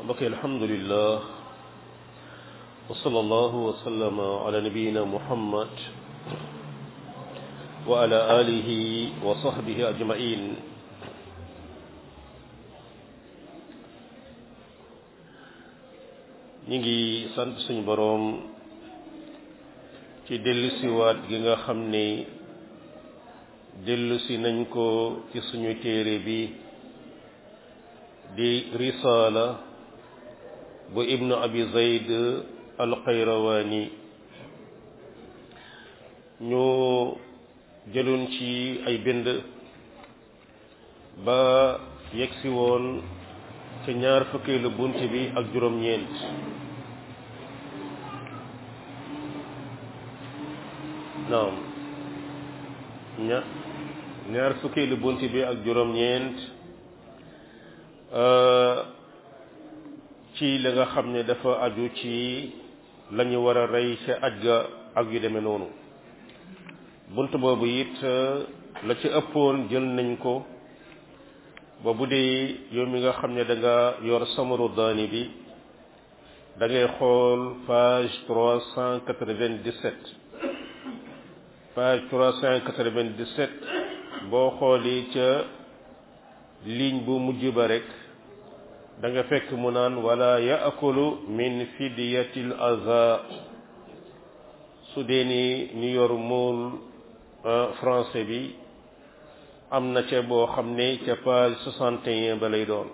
mbokk alhamdulillah wa sallallahu wa sallama ala nabiyina muhammad wa ala alihi wa sahbihi ajmain ñi ngi sant suñu boroom ci dellusiwaat gi nga xam ne dellusi nañ ko ci suñu téere bi di risaala bu ibnu abi zayd alxayrawaani ñu jëloon ci ay bind ba yegsi woon ca ñaar fukkeelu bunt bi ak juróom-ñeent naam ña ñaar fukkeelu bunt bi ak juróom-ñeent ci la nga xam ne dafa aju ci la ñu war a rey ca aj ga ak yu demee noonu bunt boobu it la ci ëppoon jël nañ ko ba bu dee yow mi nga xam ne da nga yor samaru daani bi da ngay xool page trois cent quatre-vingt-dix-sept page trois cent quatre-vingt-dix-sept boo xoolee ca ligne bu mujj ba rek da nga fekk mu naan wala yaakulu min fidiyatil aza su dee ni ñu yor mool français bi am na ca boo xam ne ca page soixante et un ba lay doon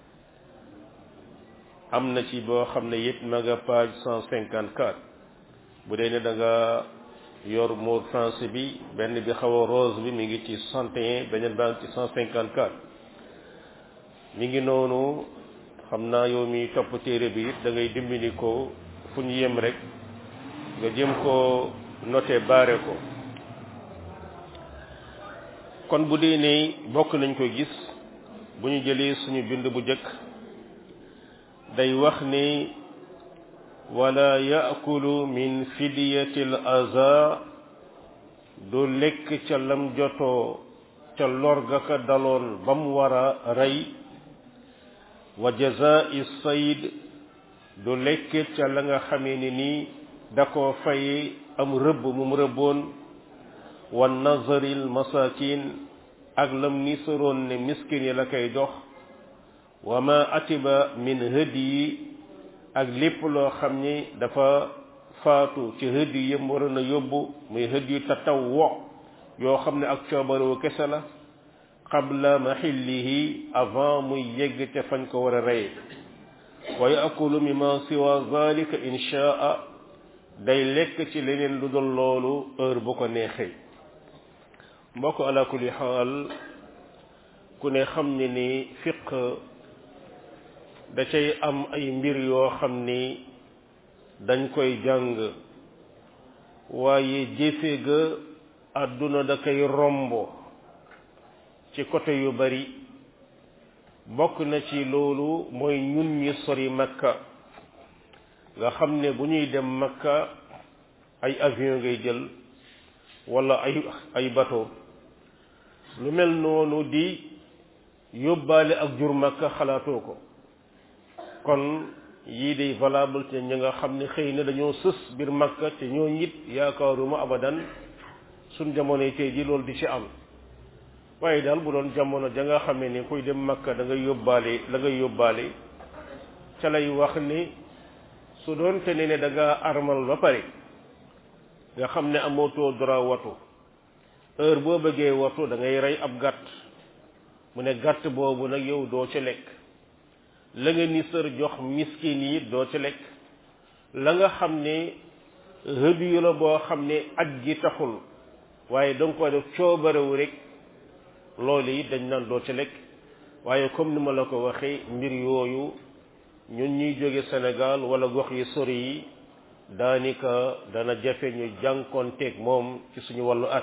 am na ci boo xam ne it ma nga page cent cinquante quatre bu dee ne da nga yor mool français bi benn bi xaw a rose bi mi ngi ci soixante et un beneen baa ngi ci cent cinquante quatre mi ngi noonu xam naa yow mi topp téere bi it da ngay dimbali ko fu ñu yem rek nga jëm ko noté baare ko kon bu dee ne bokk nañ ko gis bu ñu jëlee suñu bind bu jëkk day wax ni wala yaakulu min fidiyatil aza du lekk ca lam jotoo ca lor ga ka daloon ba mu war a rey wa jazai sayd du lekk ca la nga xamee ni nii da koo faye am rëbb mu mu rëbboon wa nazaril masakin ak lam ni soroon ne miskin yi la koy jox wa ma atiba min hëddi yi ak lépp loo xam ni dafa faatu ci hëddi yi yëm waroon a yóbbu muy hëddi yu tatawwo yoo xam ne ak coobarewu kese la qabla maxillihi avant muy yegg ca fañ ko war a reye wa yaakulu mimma siwa zalika inchaa day lekk ci leneen lu dul loolu heure bu ko neexee mbokk ala kulli xaal ku ne xam ne ni fiq da cay am ay mbir yoo xam ni dañ koy jàng waaye jëfe ga àdduna da koy rombo ci côté yu bari bokk na ci loolu mooy ñun ñi sori makka nga xam ne bu ñuy dem makka ay avion ngay jël wala ay ay bateau lu mel noonu di yóbbaale ak jur makka xalaatoo ko kon yii day valable te ñi nga xam ne xëy na dañoo sës biir makka te ñoo ñit yaakaaruma abadan suñ jamonoy tey ji loolu di ci am waaye daal bu doon jamono ja nga xamee ni kuy dem makka da ngay yóbbaale la ngay yóbbaale ca lay wax ni su doon te ne ne da nga armal ba pare nga xam ne amootoo droit watu heure boo bëggee watu da ngay rey ab gàtt mu ne gàtt boobu nag yow doo ci lekk la nga ni sër jox miskin yi doo ci lekk la nga xam ne hëdiyu la boo xam ne aj gi taxul waaye danga ko def coobarewu rek loolu it dañ naan doo ci lekk waaye comme ni ma la ko waxee mbir yooyu ñun ñuy jóge Sénégal wala gox yi sori yi daanaka dana jafe ñu jànkoonteeg moom ci suñu wàllu at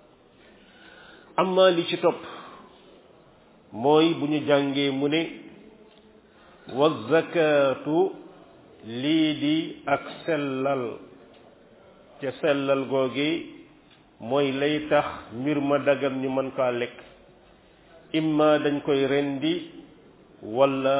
amma li ci topp mooy bu ñu jàngee mu ne wa zakatu lii di ak sellal ca sellal googi mooy lay tax mbir ma dagan ñu mën kaa lekk imma dañ koy rendi wala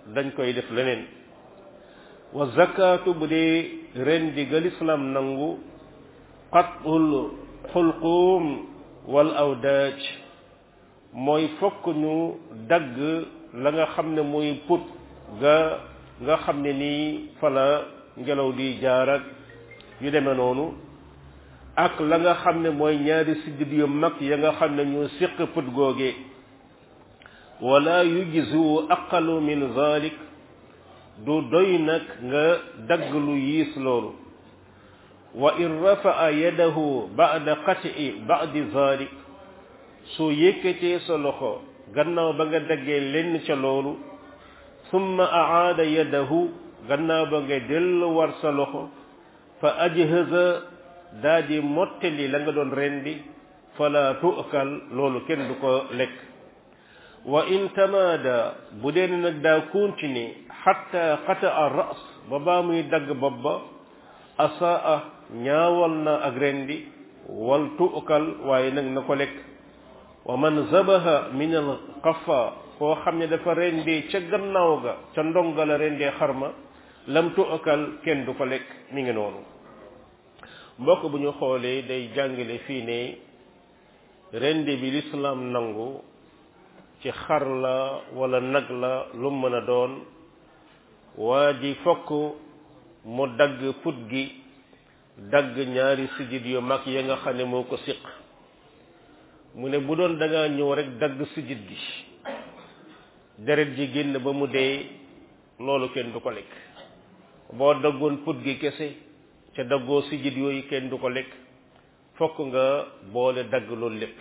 dañ koy def leneen wa zakatu bu dee ren di gal islam nangu qatul xulquum wal awdaaj mooy fokk ñu dagg la nga xam ne mooy put ga nga xam ne nii fala ngelaw di jaar ak yu demee noonu ak la nga xam ne mooy ñaari siddit yu mag ya nga xam ne ñu siq put googe wala yujzu aqalu min zalik du doy nag nga dagg lu yiis loolu wa in rafaa yadahu ba'da qat'i ba'di zalik soo yëkkatee sa loxo gannaaw ba nga daggee lenn ca loolu summa aada yadahu gannaaw ba nga dellu war sa loxo fa ajhaza daa di mottali la nga doon rendi fala tu'kal loolu kenn du ko lekk wa in tamaada bu dee nag daa continuer xatta qata'a ras ba baa muy dagg bopp ba asaa ñaawal na ak rendi wal tu'kal waaye nag na ko lekk wa man zabaha min al qafa koo xam ne dafa rendee ca gannaaw ga ca ndonga la rendee xarma lam tu'kal kenn du ko lekk mi ngi noonu mbokk bu ñu xoolee day jàngale fii ne rende bi lislaam nangu ci xar la wala nag la lu mën a doon waa ji fokk mu dagg put gi dagg ñaari sijit yu mag ya nga xam ne moo ko siq mu ne bu doon da ngaa ñëw rek dagg sijit gi deret ji génn ba mu dee loolu kenn du ko lekk boo daggoon put gi kese ca daggoo sijit yooyu kenn du ko lekk fokk nga boole dagg loolu lépp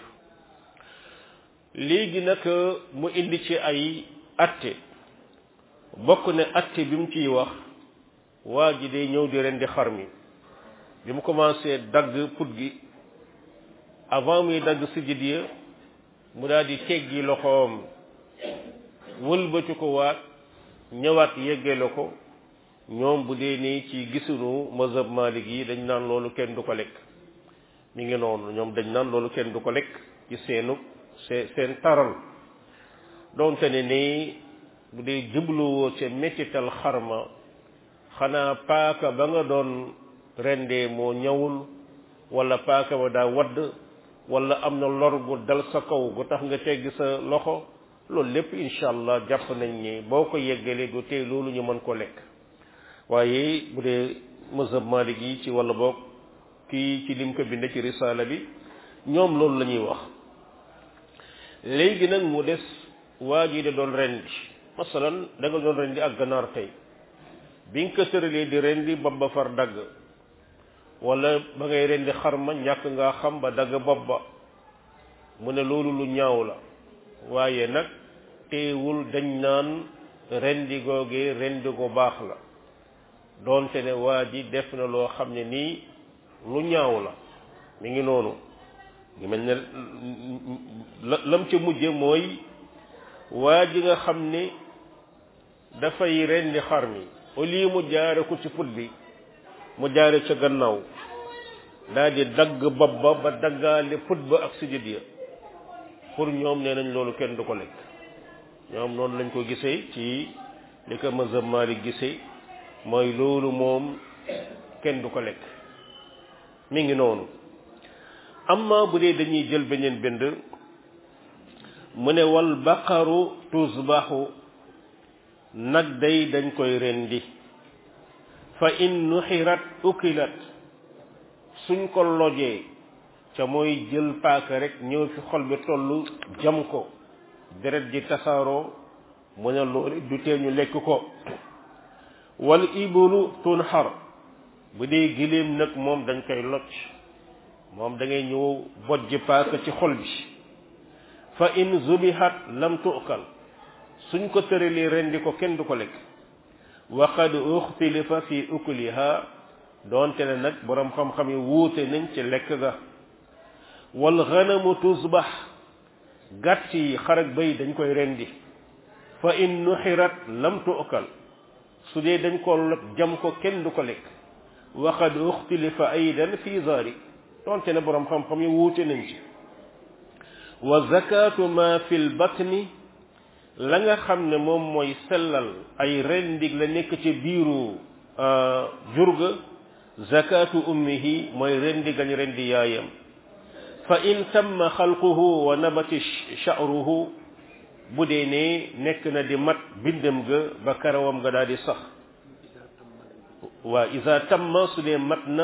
léegi nag mu indi ci ay atte bokk ne atte bi mu ciy wax waa ji day ñëw di rendi xar mi bi mu commencé dagg put gi avant muy dagg sijit ya mu daal di teggi loxoom wëlbati ko waat ñëwaat yeggale ko ñoom bu dee nii ci gisunu mazhab malik yi dañ naan loolu kenn du ko lekk mi ngi noonu ñoom dañ naan loolu kenn du ko lekk ci seenu seen seen taral doonte ne nii bu dee jubluwoo ca mettital xarma xanaa paaka ba nga doon rendee moo ñëwul wala paaka ba daa wadd wala am na lor gu dal sa kaw gu tax nga tegg sa loxo loolu lépp incha allah jàpp nañ ni boo ko yeggalee du tey loolu ñu mën ko lekk waaye bu dee mazhab malik yi ci wala boog kii ci lim ko bind ci risaala bi ñoom loolu la ñuy wax léegi nag mu des waa ji de doon rendi masalan da nga doon rendi ak ganaar tey bi nga ko tëralee di rendi bopp ba far dagg wala ba ngay rendi xarma ñàkk ngaa xam ba dagg bopp ba mu ne loolu lu ñaaw la waaye nag teewul dañ naan rendi googee rendi gu baax la doonte ne waa ji def na loo xam ne nii lu ñaaw la mi ngi noonu ngi mel ne la lam ca mujje mooy waa ji nga xam ne dafay rendi xar mi au lieu mu jaare ko ci put bi mu jaare ca gannaaw daal di dagg bopp ba ba daggaale put ba ak sujud ya pour ñoom nee nañ loolu kenn du ko lekk ñoom noonu lañ ko gisee ci li ko mazhab Malik gisee mooy loolu moom kenn du ko lekk mi ngi noonu amma bu dee dañuy jël beneen bind mu ne wal baqaru tusbaxu nag day dañ koy rendi fa in nuxirat ukilat suñ ko lojee ca mooy jël paaka rek ñëw fi xol bi tollu jam ko deret ji tasaaroo mu ne loolu du tee ñu lekk ko wal ibulu tunxar bu dee giléem nag moom dañ koy locc moom da ngay ñëw bojj paaka ci xol bi fa in zubihat lam tu'kal suñ ko tëralee rendi ko kenn du ko lekk wa qad uxtilifa fi ukliha doonte ne nag boroom xam-xam yi wuute nañ ci lekk ga wal ganamu tusbax gàtt yi xarak bay dañ koy rendi fa in nuxirat lam tu'kal su dee dañ ko lot jam ko kenn du ko lekk wa qad uxtilifa aydan fi zalik doonte ne boroom xam-xam yi wuute nañ ci wa zakatu ma fi lbatni la nga xam ne moom mooy sellal ay rendig la nekk ci biiru jurga zakatu ummihi mooy rendi gañ rendi yaayam fa in tamma xalquhu wa nabati sha'ruhu bu dee ne nekk na di mat bindam ga ba karawam ga daal di sax waa isa tamma su dee mat na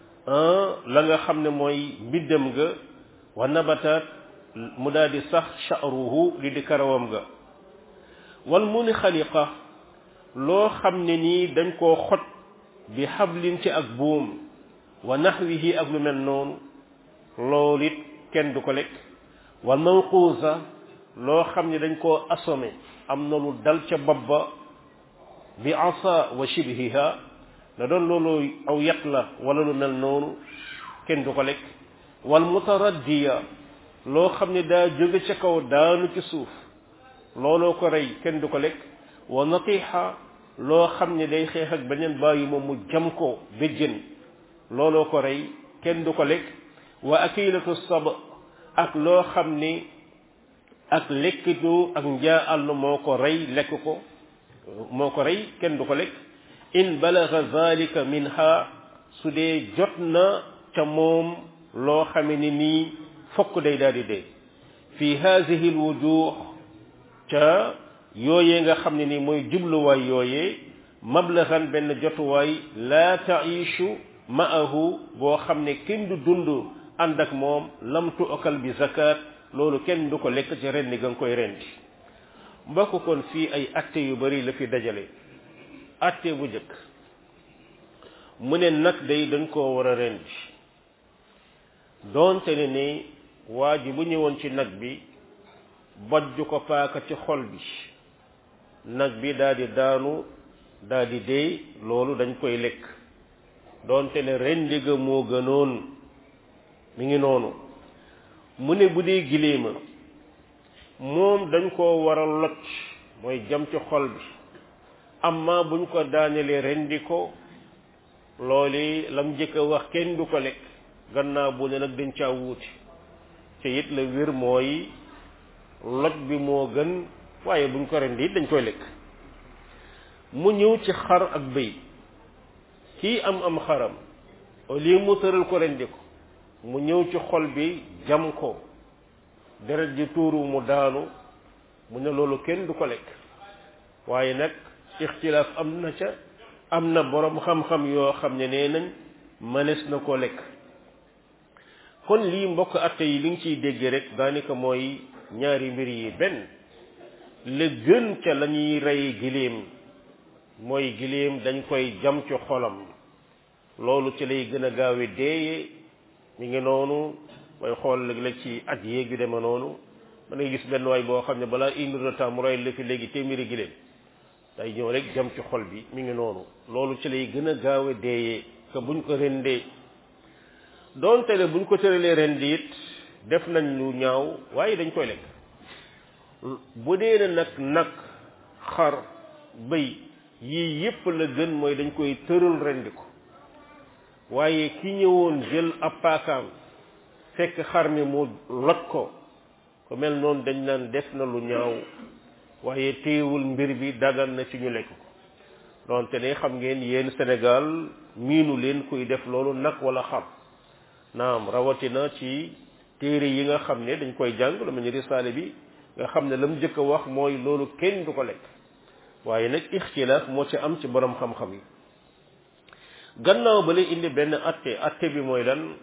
la nga xam ne mooy bindam ga wa nabataat mu daal di sax sha'ruhu li di karawam ga wal mu ni xaliqa loo xam ne nii dañ koo xot bi xablin ci ak buum wa naxwihi ak lu mel noonu loolu it kenn du ko lekk wal mawquusa loo xam ne dañ koo assommé am na lu dal ca bopp ba bi asa wa shibhiha na doon loolu aw yat la wala lu mel noonu kenn du ko lekk wal mutaraddiya loo xam ne daa jóge ca kaw daanu ci suuf looloo ko rey kenn du ko lekk wa natiha loo xam ne day xeex ak beneen bàyyi moom mu jam ko béjjën looloo ko rey kenn du ko lekk wa akilatu sab ak loo xam ni ak lekkitu ak njaa àll moo ko rey lekk ko moo ko rey kenn du ko lekk in balaga zalika minha su dee jot na ca moom loo xame ni nii fokk day daal di dee fi hadihi alwujuh ca yooyee nga xam ne ni mooy jubluwaay yooyee mablagan benn jotuwaay laa taishu ma'ahu boo xam ne kenn du dund ànd ak moom lam tu'kal bi zakat loolu kenn du ko lekk ci rendi ga nga koy rendi mbokk kon fii ay atte yu bari la fi dajale atte bu njëkk mu ne nag day dañ koo war a rendi doonte ne ni waa ji bu ñëwoon ci nag bi bojj ko paaka ci xol bi nag bi daal di daanu daal di dee loolu dañ koy lekk doonte ne rendi ga moo gënoon mi ngi noonu mu ne bu dee giléema moom dañ koo war a locc mooy jam ci xol bi amma buñ ko daanelee rendi ko loolu lam njëkk a wax kenn du ko lekk gannaaw bu ne nag dañ caa wuuti te it la wér mooy loj bi moo gën waaye buñ ko rendi it dañ koy lekk mu ñëw ci xar ak bëy kii am am xaram au lieu mu tëral ko rendi ko mu ñëw ci xol bi jam ko deret ji tuuru mu daanu mu ne loolu kenn du ko lekk waaye nag ixtilaaf am na ca am na boroom xam-xam yoo xam ne nee nañ mënees na ko lekk kon lii mbokk atte yi li nga ciy dégg rek daanaka mooy ñaari mbir yi benn la gën ca la ñuy rey giléem mooy giléem dañ koy jam ci xolam loolu ci lay gën a gaawe deeye mi ngi noonu mooy xool léeg-léeg ci at yéeg yu deme noonu mën nga gis benn waay boo xam ne balaa une heure de temps mu rey la fi léegi téeméeri giléem day ñëw rek jam ci xol bi mi ngi noonu loolu ci lay gën a gaawe deeyee que buñ ko rendee doonte ne buñ ko tëralee rendi it def nañ lu ñaaw waaye dañ koy lekk bu dee ne nag nag xar bëy yii yépp la gën mooy dañ koy tëral rendi ko waaye ki ñëwoon jël ab paakaam fekk xar mi mu lot ko ko mel noonu dañ naan def na lu ñaaw waaye téewul mbir bi dagan na ci ñu lekk ko donte ne xam ngeen yéen Sénégal miinu leen kuy def loolu nag wala xar naam rawatina ci téere yi nga xam ne dañ koy jàng lu mel ni risaale bi nga xam ne la mu njëkk a wax mooy loolu kenn du ko lekk waaye nag ixtilaaf moo ci am ci borom xam-xam yi gannaaw ba lay indi benn atte atte bi mooy lan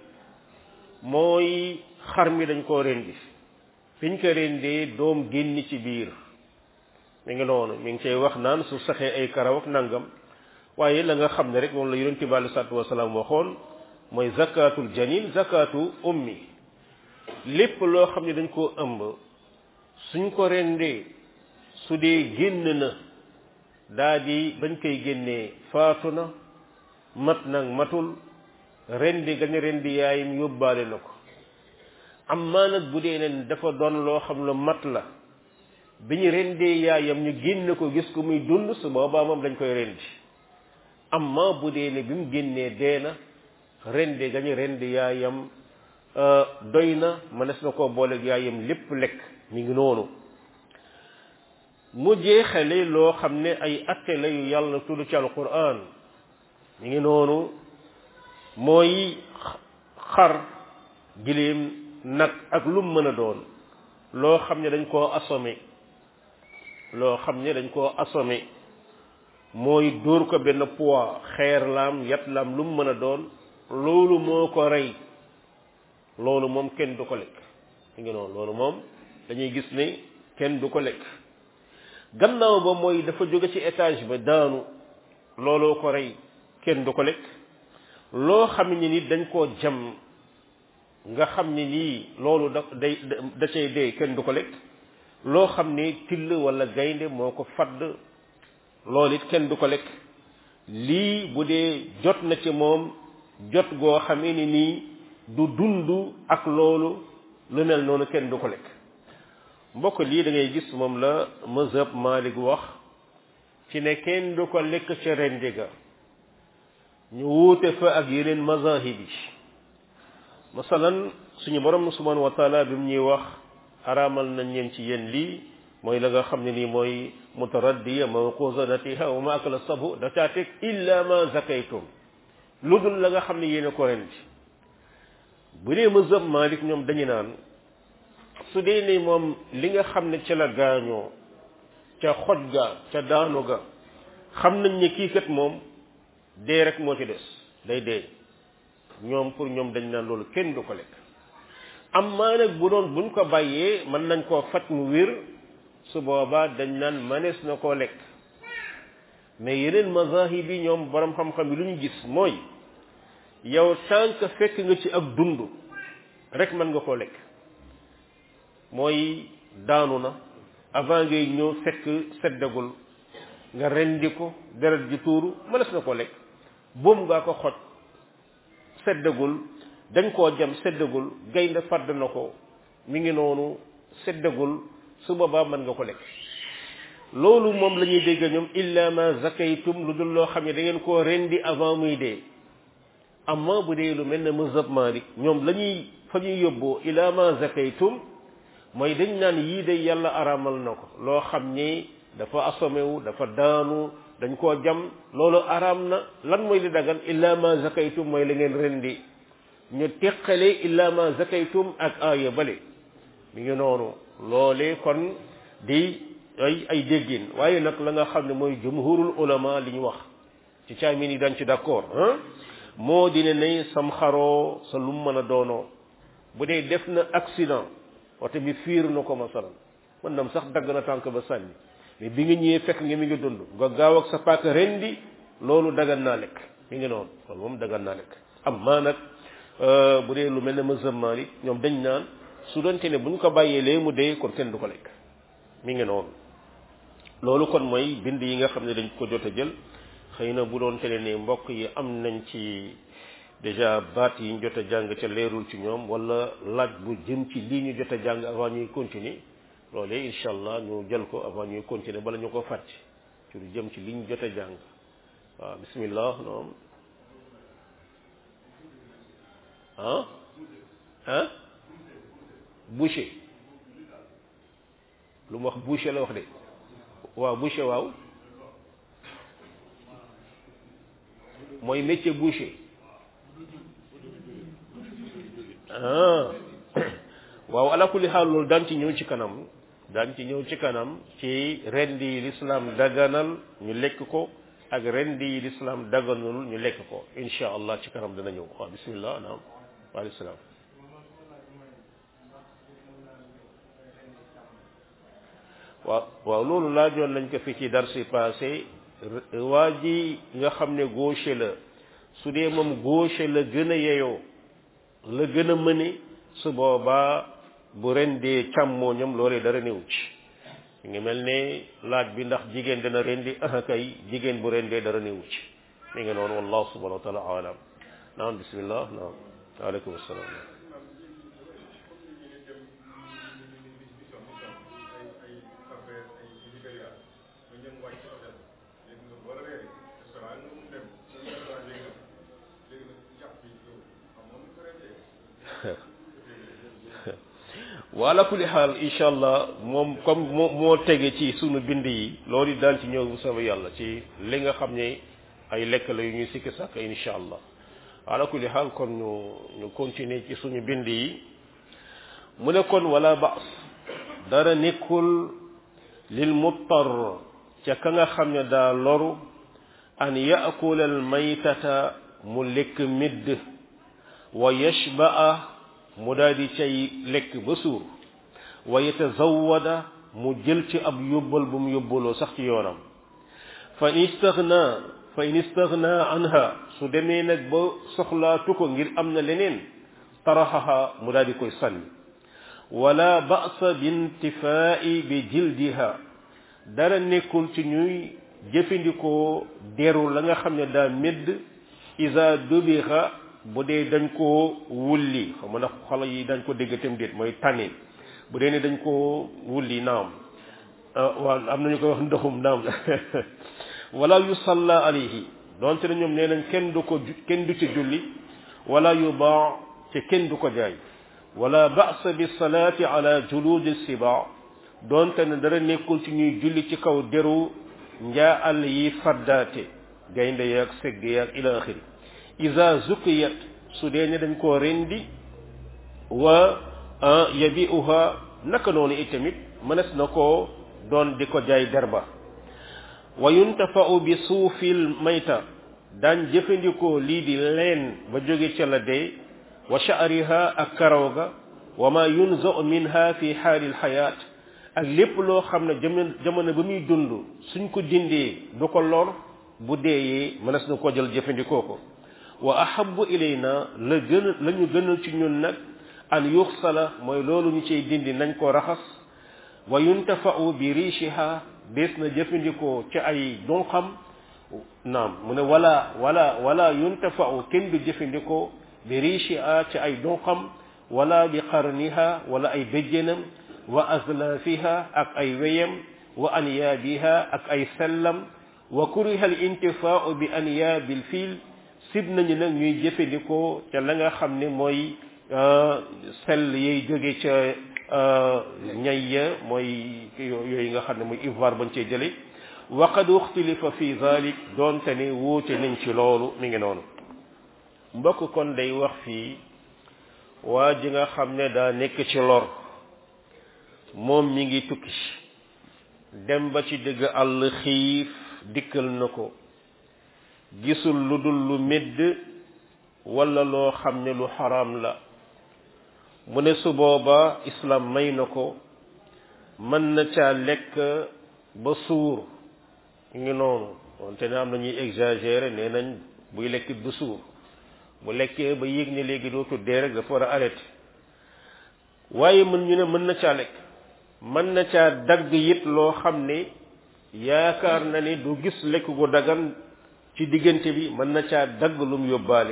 mooy xar mi dañ koo rendi fiñ ko rendee doom génn ci biir mi ngi noonu mi ngi cay wax naan su saxee ay karaw ak nangam waaye la nga xam ne rek moom la yonente bi alei salatu wasalaam waxoon mooy zakatul janin zakatu ummi lépp loo xam ne dañ koo ëmb suñ ko rendee su dee génn na daa di bañ koy génnee faatu na mat nag matul rendi gañ rendi yaayam yóbbaale na ko amma nag bu dee ne dafa doon loo xam lu mat la bi ñu rendee yaayam ñu génn ko gis ko muy dund su boobaa moom dañ koy rendi amma bu dee ne bi mu génnee dee na rendi gañu rendi yaayam doy na mënees na koo booleeg yaayam lépp lekk mi ngi noonu mu jeexale loo xam ne ay atte la yu yàlla tudd ci alquran mi ngi noonu mooy xar giléem nag ak lu mu mën a doon loo xam ne dañ koo assommé loo xam ne dañ koo assommé mooy dóor ko benn poids xeer laam yat laam lu mu mën a doon loolu moo ko rey loolu moom kenn du ko lekk mi ngi noonu loolu moom dañuy gis ne kenn du ko lekk gannaaw ba mooy dafa jóge ci étage ba daanu looloo ko rey kenn du ko lekk loo xam ne ni dañ koo jam nga xam ne nii loolu da day da cay dee kenn du ko lekk loo xam ne till wala gaynde moo ko fadd loolu it kenn du ko lekk lii bu dee jot na ci moom jot goo xamee ni nii du dund ak loolu lu mel noonu kenn du ko lekk mbokk lii da ngay gis moom la mazhab Malik wax ci ne kenn du ko lekk ca rendi ga ñu wuute fa ak yeneen mazahib yi masalan suñu borom subhanahu wa taala bi mu ñuy wax araamal nañ leen ci yéen lii mooy la nga xam ne nii mooy mutaraddiya mawquzanatiha wa ma akala sabu da caa teg illa ma zakaytum lu dul la nga xam ne yéen ko rendi bu dee mazhab Malik ñoom dañu naan su dee ne moom li nga xam ne ca la gaañoo ca xoj ga ca daanu ga xam nañ ne kii kat moom dee rek moo ci des day dee ñoom pour ñoom dañ naan loolu kenn du ko lekk am maa nag bu doon buñ ko bàyyee mën nañ koo faj mu wér su boobaa dañ naan manees na koo lekk mais yeneen mazahib yi ñoom borom xam-xam yi lu ñu gis mooy yow tant que fekk nga ci ak dund rek mën nga koo lekk mooy daanu na avant ngay ñëw fekk seddagul nga rendi ko deret ji tuuru mënees na koo lekk boom ngaa ko xoj seddagul dañ koo jam seddagul gaynde fàdd na ko mi ngi noonu seddagul su boobaa mën nga ko lekk loolu moom la ñuy dégg ñoom illa ma zakaytum lu dul loo xam ne da ngeen koo rendi avant muy dee amma bu dee lu mel ne mazhab Malik ñoom la ñuy fa ñuy yóbboo illa ma zakaytum mooy dañ naan yii de yàlla araamal na ko loo xam ni dafa assommé wu dafa daanu dañ koo jam loolu araam na lan mooy li dagan illa ma zakaytum mooy la ngeen rendi ñu teqale illa ma zakaytum ak aaya bale mi ngi noonu loolee kon di ay ay déggin waaye nag la nga xam ne mooy jumhurul ulama li ñu wax ci caamin yi dañ ci d'accord ah moo di ne ne sam xaroo sa lu mu mën a doonoo bu dee def na accident oto bi fiir na ko masalan mën nam sax dagg na tànk ba sànni mais bi nga ñëwee fekk nga mi ngi dund nga gaaw ak sa paaka rendi loolu dagan naa lekk mi ngi noonu loolu moom dagan naa lekk am maa nag bu dee lu mel ne mazhab Malik ñoom dañ naan su doonte ne bu ñu ko bàyyee lee mu dee kon kenn du ko lekk mi ngi noonu loolu kon mooy bind yi nga xam ne dañ ko jot a jël xëy na bu doon tele ne mbokk yi am nañ ci déjà baat yi ñu jot a jàng ca leerul ci ñoom wala laaj bu jëm ci lii ñu jot a jàng avant ñuy continuer loolee incha allah ñu jël ko avant ñuy continuer bala ñu ko fàtte ci lu jëm ci li ñu jot a jàng waaw bismillah noom ah ah boucher lu mu wax boucher la wax de waaw boucher waaw mooy métier boucher ah waaw ala kulli xaal loolu daan ci ñëw ci kanam daan ci ñëw ci kanam ci rendi yi lislaam daganal ñu lekk ko ak rendi yi lislaam daganul ñu lekk ko insha allah ci kanam dana ñëw waaw bismillah naam waaleykum salaam waaw waaw loolu laajoon nañ ko fi ci darsi passé waa ji nga xam ne gaucher la su dee moom gaucher la gën a yeyoo la gën a mëne su boobaa bu rendee càmmooñam loolee dara néew ci ngi mel ne laaj bi ndax jigéen dana rendi aha kay jigéen bu rendee dara néew ci mi ngi noonu wallahu subhanahu wa taala alam naam bismillah naam waaleykum salaam wala kulli xaal incha allah moom comme moo moo tege ci sunu bind yi loolu daan ci ñëw bu sama yàlla ci li nga xam ne ay lekk la yu ñuy sikki sàkk incha allah wala kulli xaal kon ñu ñu continuer ci suñu bind yi mu ne kon wala baas dara nekkul lil muttar ca ka nga xam ne daa loru an yaakula al maytata mu lekk midd wa yashbaa mu daal di cay lekk ba suur wa yatazawada mu jël ci ab yóbbal bu mu yóbbaloo sax ci yoonam fa in istaghna fa in istaghna anha su demee nag ba soxlaatu ko ngir am na leneen taraxaha mu daal di koy sànni wala ba'sa bintifaa'i bi jildiha dara nekkul ci ñuy jëfandikoo deru la nga xam ne daa médd isa dubixa bu dee dañ koo wulli xam nga ndax xale yi dañ ko dégg tam déet mooy tànnin bu dee ne dañ koo wulli naam waaw am nañu koy wax ndoxum naam wala yusalla alayhi donte ne ñoom nee nañ kenn du ko kenn du ci julli wala yubaa te kenn du ko jaay wala ba'sa bi salaati ala juludi siba donte ne dara nekkul ci ñuy julli ci kaw deru njaa àll yi faddaate gaynde yaag segg yaag ila axiri iza zukiyat su dee ne dañ koo rendi wa yabi'uha naka noonu itamit mënees na koo doon di ko jaay derba wa yuntafa'u bi suufil mayta daan jëfandikoo lii di leen ba jóge ca la dee wa sha'riha ak karaw ga wa ma yunza'u minha fi xaalil xayaat ak lépp loo xam ne jamono jamono ba muy dund suñ ko dindee du ko lor bu deeyee mënees na ko jël jëfandikoo ko wa ahabbu ilayna la gën la ñu gënal ci ñun nag an yuxsala mooy loolu ñu ciy dindi nañ ko raxas wa yuntafa'u bi riishiha dees na jëfandikoo ci ay dunqam naam mu ne wala wala wala yuntafa'u kenn du jëfandikoo bi riishiha ci ay dunqam wala bi qarniha wala ay béjjénam wa azlafiha ak ay weyam wa anyaabiha ak ay sellam wa kuriha al intifaa'u bi anyaabil fiil sib nañu nag ñuy jëfandikoo ca la nga xam ne mooy sell yay jóge ca ñay ya mooy yooyu nga xam ne mooy ivoire bañ cee jële wa qad uxtilifa fi zalik doonte ne wuute nañ ci loolu mi ngi noonu mbokk kon day wax fii waa ji nga xam ne daa nekk ci lor moom mi ngi tukki dem ba ci dëgg àll xiif dikkal na ko gisul lu dul lu médd wala loo xam ne lu xaraam la mu ne su booba islam may na ko mën na caa lekk ba suur ngi noonu wante ne am na ñuy exagérer nee nañ buy lekk ba suur bu lekkee ba yéeg ne léegi dootu dee rek dafa war a arrêté waaye mën ñu ne mën na caa lekk mën na caa dagg it loo xam ne yaakaar na ne du gis lekk gu dagan ci diggante bi mën na caa dagg lum yóbbaale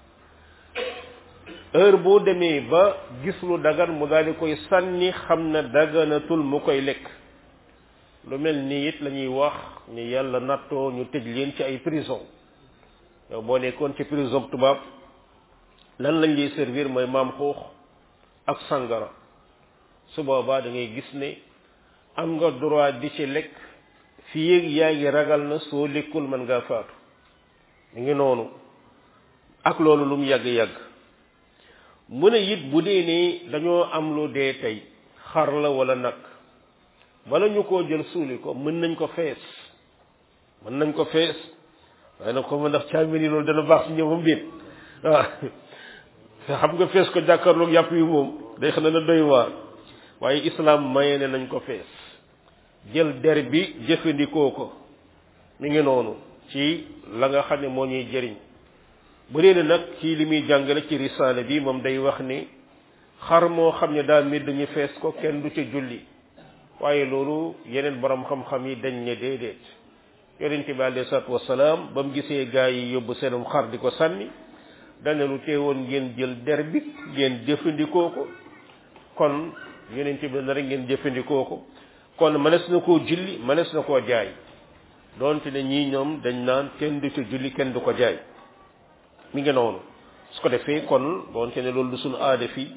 heure boo demee ba gis lu dagan mu daal di koy sànni xam na daganatul mu koy lekk lu mel nii it la ñuy wax ni yàlla nattoo ñu tëj leen ci ay prison yow boo nekkoon ci prison tubaab lan lañ lay servir mooy maam xuux ak sangara su boobaa da ngay gis ne am nga droit di ci lekk fii yéeg yaa ngi ragal na soo lekkul mën ngaa faatu mu ngi noonu ak loolu lu mu yàgg-yàgg mu ne it bu dee ne dañoo am lu dee tey xar la wala nag bala ñu koo jël suuli ko mën nañ ko fees mën nañ ko fees waaye nag ko ma ndax caamin yi loolu dana baax ci ñëwam déet waaw xam nga fees ko jàkkaarloog yàpp yi moom day xam ne na doy waar waaye islam maye ne nañ ko fees jël der bi jëfandikoo ko mi ngi noonu ci la nga xam ne moo ñuy jëriñ bu dee nag ci li muy jàngale ci risaale bi moom day wax ni xar moo xam ne daa medd ñu fees ko kenn du ca julli waaye loolu yeneen borom xam-xam yi dañ ne déedéet yonente bi alayhi salaatu wasalaam ba mu gisee gaa yi yóbbu seenum xar di ko sànni dane lu teewoon ngeen jël der bi ngeen jëfandikoo ko kon yonente bi na rek ngeen jëfandikoo ko kon mënees na koo julli mënees na koo jaay doonte ne ñii ñoom dañ naan kenn du ca julli kenn du ko jaay mi ngi noonu su ko defee kon doonte ne loolu du suñu aada fii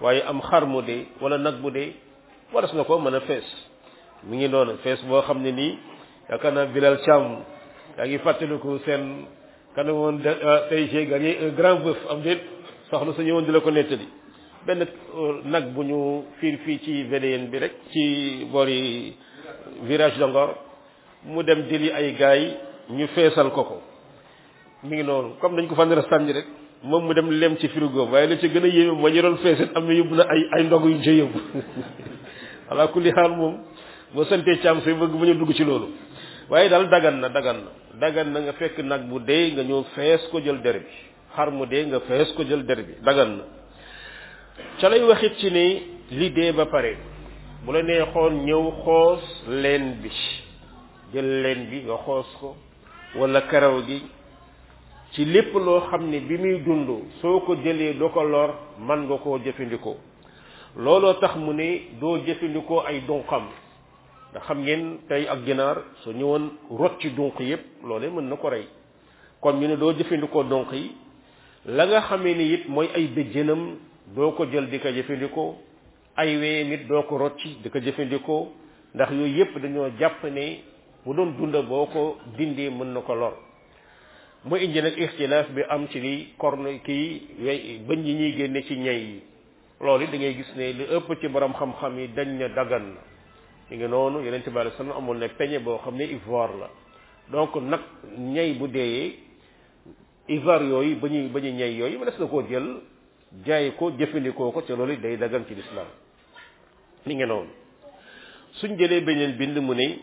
waaye am xar mu dee wala nag bu dee waras na ko mën a fees mi ngi noonu fees boo xam ne nii yaakaar naa Bilal Thiam yaa ngi fàttaliku seen kana woon tey j'ai gagné un grand bœuf am déet soxna su ñëwoon di la ko nettali benn nag bu ñu fiir fii ci VDN bi rek ci boori virage de Ngor mu dem jëli ay gaay ñu feesal ko ko mi ngi noonu comme dañ ko fa nar a sànni rek moom mu dem lem ci frigo waaye la ci gën a yéeme ma ñu doon feeset am na yóbbu na ay ay ndog yu ñu ca yóbbu ala kulli xaal moom boo santee caam say bëgg mu ñu dugg ci loolu waaye daal dagan na dagan na dagan na nga fekk nag bu dee nga ñëw fees ko jël der bi xar mu dee nga fees ko jël der bi dagan na ca lay waxit ci ni li dee ba pare bu la neexoon ñëw xoos leen bi jël leen bi nga xoos ko wala karaw gi ci lépp loo xam ne bi muy dund soo ko jëlee doo ko lor man nga koo jëfandikoo looloo tax mu ne doo jëfandikoo ay dunqam ndax xam ngeen tey ak ginaar soo ñëwoon rot ci dunq yépp loolee mën na ko rey kon ñu ne doo jëfandikoo dunq yi la nga xamee ni it mooy ay bëjjënam doo ko jël di ko jëfandikoo ay wee nit doo ko rocci di ko jëfandikoo ndax yooyu yépp dañoo jàpp ne bu doon dunda boo ko dindee mën na ko lor mu indi nag ixtilaaf bi am ci li korne kii wey bëñ yi ñuy génne ci ñay yi loolu da ngay gis ne li ëpp ci borom xam-xam yi dañ ne dagan na li nga noonu yeneen bi alei sallam amoon ne peñe boo xam ne ivoire la donc nag ñay bu deeyee ivoire yooyu ba ñuy ba ñu ñay yooyu ma des na koo jël jaay ko jëfandikoo ko te loolu day dagan ci lislaam li nga noonu suñ jëlee beneen bind mu ne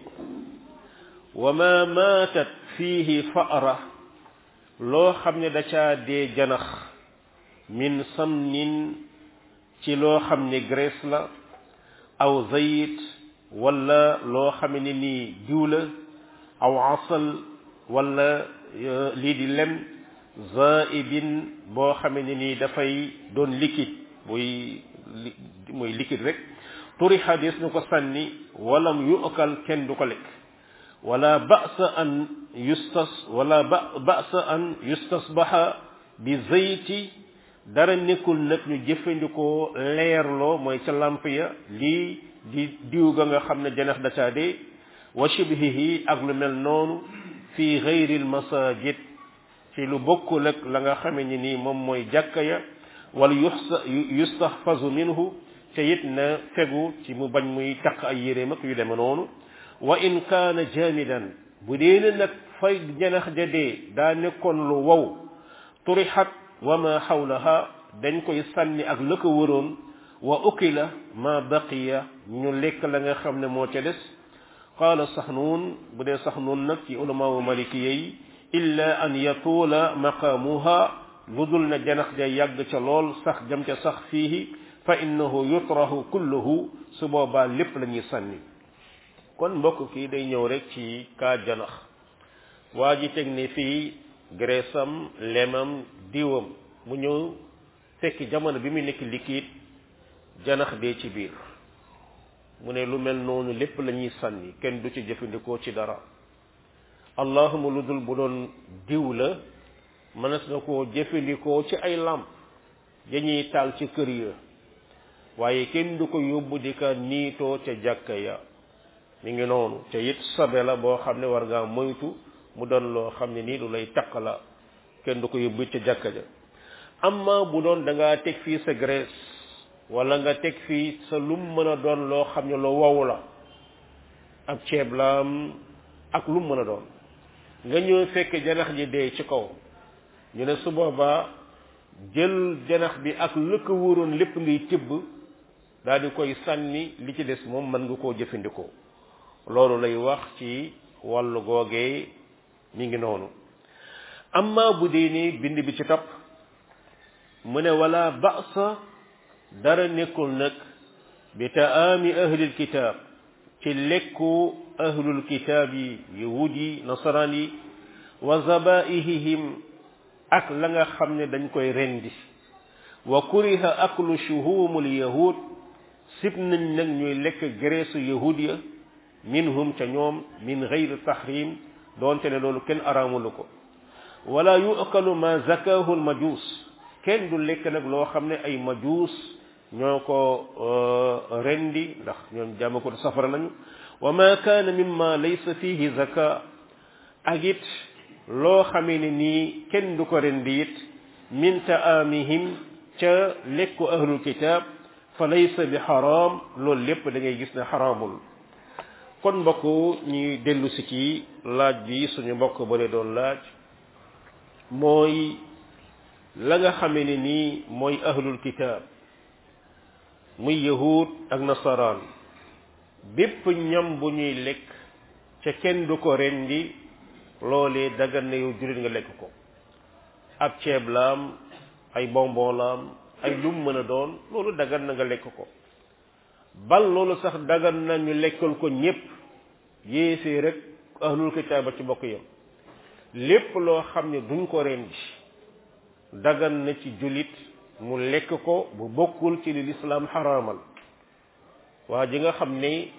wa ma maatat fiihi fa'ra loo xam ne da caa dee janax min samnin ci loo xam ne graisse la aw zayit wala loo xam ne nii diw la aw asal wala lii di lem zaibin boo xam ne nii dafay doon liquide muy muy liquide rek turixa des nu ko sànni walam yu'kal kenn du ko lekk wala ba'sa an yustas wala ba ba'sa an yustasbaha bi zayti dara nekkul nag ñu jëfandikoo leerloo mooy ca lamp ya lii di diw ga nga xam ne janax da caa dee wa shibhihi ak lu mel noonu fi ghayril masajid ci lu bokkul ak la nga xame ni nii moom mooy jàkka ya wala yusta yustahfazu minhu te it na fegu ci mu bañ muy taq ay yéreem ak yu deme noonu wa in kaana jamidan bu dee ne nag fay janax ja dee daa nekkoon lu wow turixat wa ma xawlaha dañ koy sànni ak la ko wëroon wa ukila ma baqiya ñu lekk la nga xam ne moo ca des qaala saxnuun bu dee saxnuun nag ci ulamaawu malikiya yi illa an yatuula maqaamuha lu dul na janax ja yàgg ca lool sax jam ca sax fiihi fa innahu yutrahu kulluhu su boobaa lépp la ñuy sànni kon mbokk kii day ñëw rek ci kaa janax waa ji teg ne fii graissam lemam diwam mu ñëw fekk jamono bi muy nekk liquide janax dee ci biir mu ne lu mel noonu lépp la ñuy sànni kenn du ci jëfandikoo ci dara allahuma lu dul bu doon diw la mënees na koo jëfandikoo ci ay làmp dañuy taal ci kër ya waaye kenn du ko yóbbu di ka niitoo ca jàkka ya mi ngi noonu te it sobe la boo xam ne war ngaa moytu mu doon loo xam ne nii lu lay taq la kenn du ko yóbbu ca jàkka ja amma bu doon da ngaa teg fii sa graisse wala nga teg fii sa lum mën a doon loo xam ne lu wow la ab ceeb la ak lum mën a doon nga ñëw fekk janax ji dee ci kaw ñu ne su boobaa jël janax bi ak la ko wóoroon lépp ngay tibb daal di koy sànni li ci des moom mën nga koo jëfandikoo loolu lay wax ci wàllu googee mi ngi noonu amma bu dee ni bind bi ci topp mu ne wala ba'sa dara nekkul nag bi taami ahlil kitaab ci lekku ahlul kitaab yi yahud yi nasaraan yi wa zabaihihim ak la nga xam ne dañ koy rendi wa kuriha aklu shuhumul yahud sib nañ nag ñuy lekk graisse yahud ya minhum ca ñoom min gayri tahrim doonte ne loolu kenn araamulu ko wala yu'kalu ma zakahu al majus kenn du lekk nag loo xam ne ay majus ñoo ko rendi ndax ñoom jàmm ko safara nañu wa ma kaana mimma laysa fihi zaka ak it loo xamee ne nii kenn du ko rendi it min taamihim ca lekku ahlul kitab fa laysa bi xaraam loolu lépp da ngay gis ne xaraamul kon mbokk ñuy dellu si ci laaj bi suñu mbokk bale doon laaj mooy la nga xamee ne nii mooy ahlul kitab muy yahud ak nasaraan bépp ñam bu ñuy lekk ca kenn du ko rendi loolee dagan na yow jullit nga lekk ko ab ceeb laam ay bonbon laam ay lum mën a doon loolu dagan na nga lekk ko bal loolu sax dagan na ñu lekkal ko ñépp yéesee rek ahlul kitaaba ci bokk yam lépp loo xam ne duñ ko rendi dagan na ci jullit mu lekk ko bu bokkul ci li lislaam xaraamal waa ji nga xam ne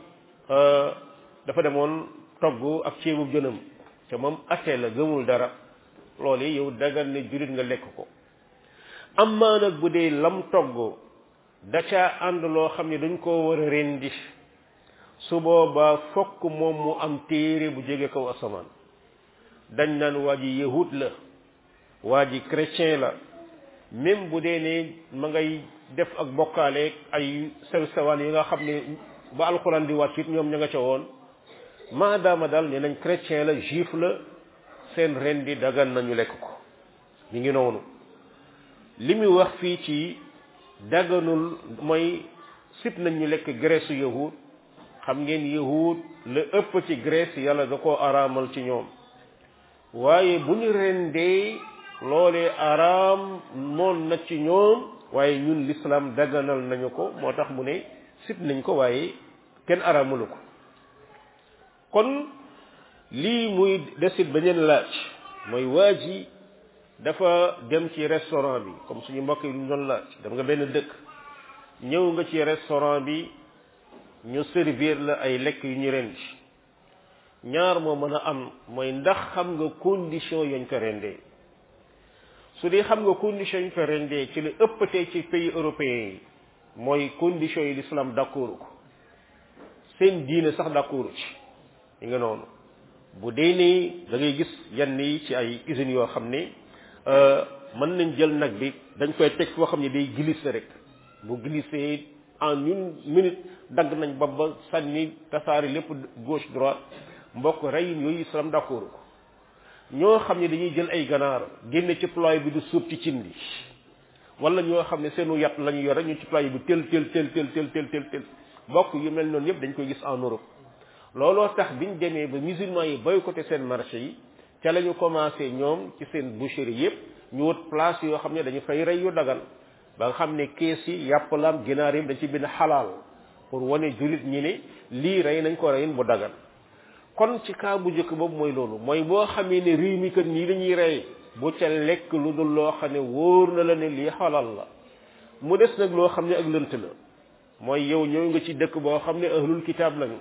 dafa demoon togg ak ceebu jënam te moom ate la gëmul dara loolu yow dagan ne jullit nga lekk ko amaa nag bu dee lam togg da caa ànd loo xam ne dañ koo war a rendi su boobaa fokk moom mu am téere bu jóge kaw asamaan dañ naan waa ji yahud la waa ji chrétien la même bu dee ne ma ngay def ak bokkaale ay sew sewaan yi nga xam ne ba alxuraan di wàcc it ñoom ña nga ca woon maadaama daal ne nañ chrétien la juif la seen ren di dagan nañu lekk ko mi ngi noonu li muy wax fii ci daganul mooy sib nañ ñu lekk graisse yahud xam ngeen yahud la ëpp ci graisse yàlla da koo araamal ci ñoom waaye bu ñu rendee loolee araam moon na ci ñoom waaye ñun l'islam daganal nañu ko moo tax mu ne sib nañ ko waaye kenn araamalu ko kon lii muy desit beneen laaj mooy waa ji dafa dem ci restaurant bi comme suñu mbokk yi lu ñu doon laaj dem nga benn dëkk ñëw nga ci restaurant bi ñu servir la ay lekk yu ñu rendi ñaar moo mën a am mooy ndax xam nga condition yañ ko rendee su dee xam nga condition yañ ko rendee ci la ëppatee ci pays européens yi mooy condition yi l'islam d'accord ko seen diine sax d'accord ci yi nga noonu bu dee nii da ngay gis yenn yi ci ay usines yoo xam ne mën nañ jël nag bi dañ koy teg foo xam ne day glisser rek bu glisser en une minute dagg nañ ba ba sànni tasaari lépp gauche droite mbokk reyin yooyu islam d'accord ko ñoo xam ne dañuy jël ay ganaar génne ci ploy bi du suub ci cin bi wala ñoo xam ne seenu yat la ñu yore ñu ci ploy bi tel tel tel tel tel tel tel tel mbokk yu mel noonu yëpp dañ koy gis en Europe looloo tax biñ demee ba musulmans yi boycotté seen marché yi ca la ñu commencé ñoom ci seen boucherie yëpp ñu wut place yoo xam ne dañu fay rey yu dagal ba nga xam ne kees yi yàpp laam ginaar yi dañ ci bind xalaal pour wane jullit ñi ne lii rey nañ ko reyin bu dagan kon ci cas bu njëkk boobu mooy loolu mooy boo xamee ne réew mi kat nii lañuy rey bu ca lekk lu dul loo xam ne wóor na la ne lii xalal la mu des nag loo xam ne ak lënt la mooy yow ñëw nga ci dëkk boo xam ne ahlul kitaab lañu